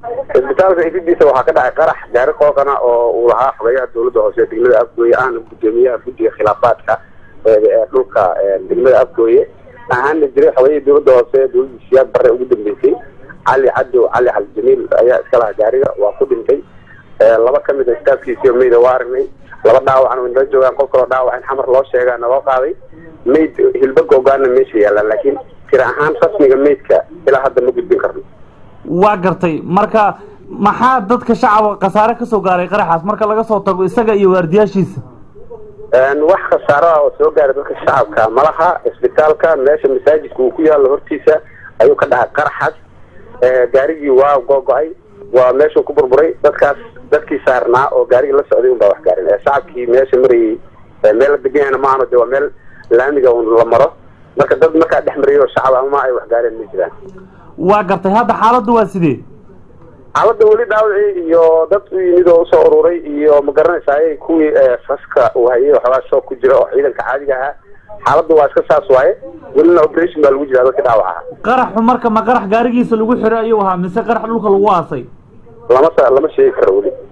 isbitaalka ifidiisa waxaa ka dhacay qarax gaari qookana oo uu lahaa xogeyaha dawladda hoose degmada afgooye ahna gudoomiyaha guddiga khilaafaadka ee dhulka degmada afgooye ahaana jiray xogeyihii dawladda hoose dawladda siyaad bare ugu dambeysay cali cadow cali xal jamiil ayaa iska lahaa gaariga waa ku dhintay laba kamid a istaafkiisiyo mayda waa aragnay laba dhaawacan way nala joogaan qof kaloo dhaawac in xamar loo sheegaa naloo qaaday mayd hilba googaana meesha yaallaan laakiin tira ahaan rasmiga maydka ilaa hadda ma gudbin karno waa gartay marka maxaa dadka shacabka khasaare kasoo gaaray qaraxaas marka laga soo tago isaga iyo waardiyaashiisa wax khasaaro ah oo soo gaaray dadka shacabka malaha isbitaalka meesha masaajidka uu ku yaallo hortiisa ayuu ka dhahay qaraxaas gaarigii waa googo-ay waa meeshuu ku burburay dadkaas dadkii saarnaa oo gaarigii la socday un baa wax gaarin shacabkii meesha marayay meel la degan yahayna maahano de waa meel laamiga un la maro marka dad markaa dhex marayay oo shacab ama ay wax gaareen ma jiraan waa gartay hadda xaaladdu waa sidee xaaladda weli dhaawacii iyo dad u yimid oo usoo ururay iyo ma garanaysaay kuwii faska uu hayay waxoogaa shoog ku jira oo ciidanka caadiga ahaa xaaladda waa iska saas waaye welina operation baa lagu jiraa dadka dhaawaca qaraxu marka ma qarax gaarigiisa lagu xiray ayuu ahaa mise qarax dhulka lagu aasay lama lama sheegi karo weli